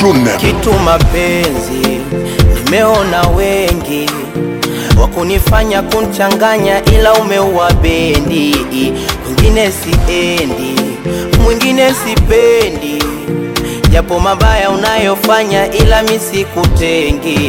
Clune. kitu mapenzi, nimeona wengi wakunifanya kunchanganya, ila umeua bendi. Mwingine siendi, mwingine sipendi, japo mabaya unayofanya, ila misikutengi.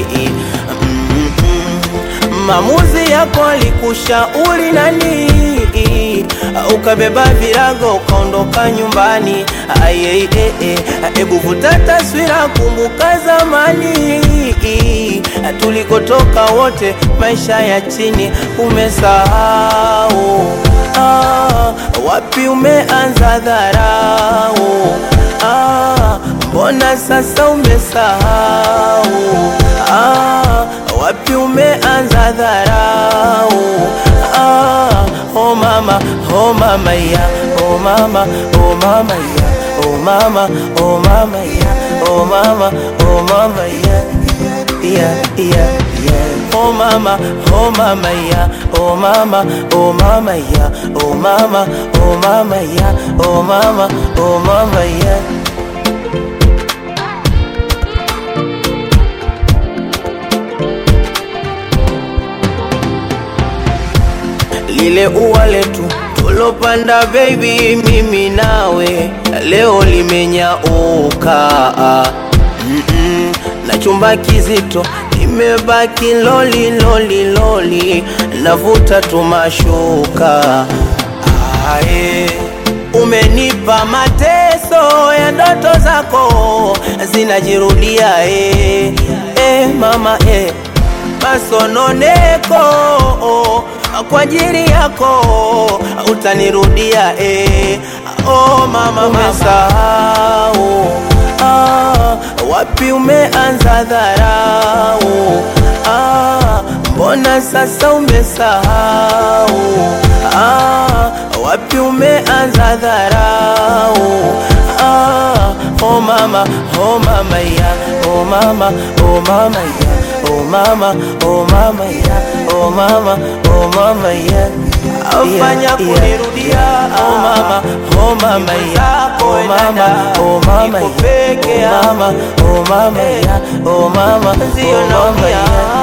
Maamuzi yako alikushauri nani? Ukabeba virago ukaondoka nyumbani. Aye, ebu vuta taswira, kumbuka zamani tulikotoka wote, maisha ya chini umesahau. Ah, wapi umeanza dharau? Ah, mbona sasa umesahau? Ah, wapi umeanza dharau? Ah, oh mama, oh mama ya, oh mama, oh mama ya, oh mama, oh mama ya, oh mama, oh mama ya, yeah, yeah, yeah. Oh mama, oh mama ya, oh mama, oh mama ya, oh mama, oh mama ya, oh mama, oh mama ya. lile ua letu tulopanda baby, mimi nawe leo limenyauka. mm -mm. na chumba kizito nimebaki loli loli loli, navuta tumashuka. Ae, umenipa mateso ya ndoto zako zinajirudia. E, e, mama e, masononeko kwa ajili yako utanirudia eh. Oh mama, umesahau ah, wapi umeanza dharau ah, mbona sasa umesahau ah, wapi umeanza dharau ah, oh mama, oh mama ya, oh mama, oh mama ya Oh mama, oh mama ya, oh mama, oh mama ya afanya kunirudia. Oh mama, oh mama ya, oh mama, oh mama ya, oh mama, oh mama ya, oh mama, oh mama ya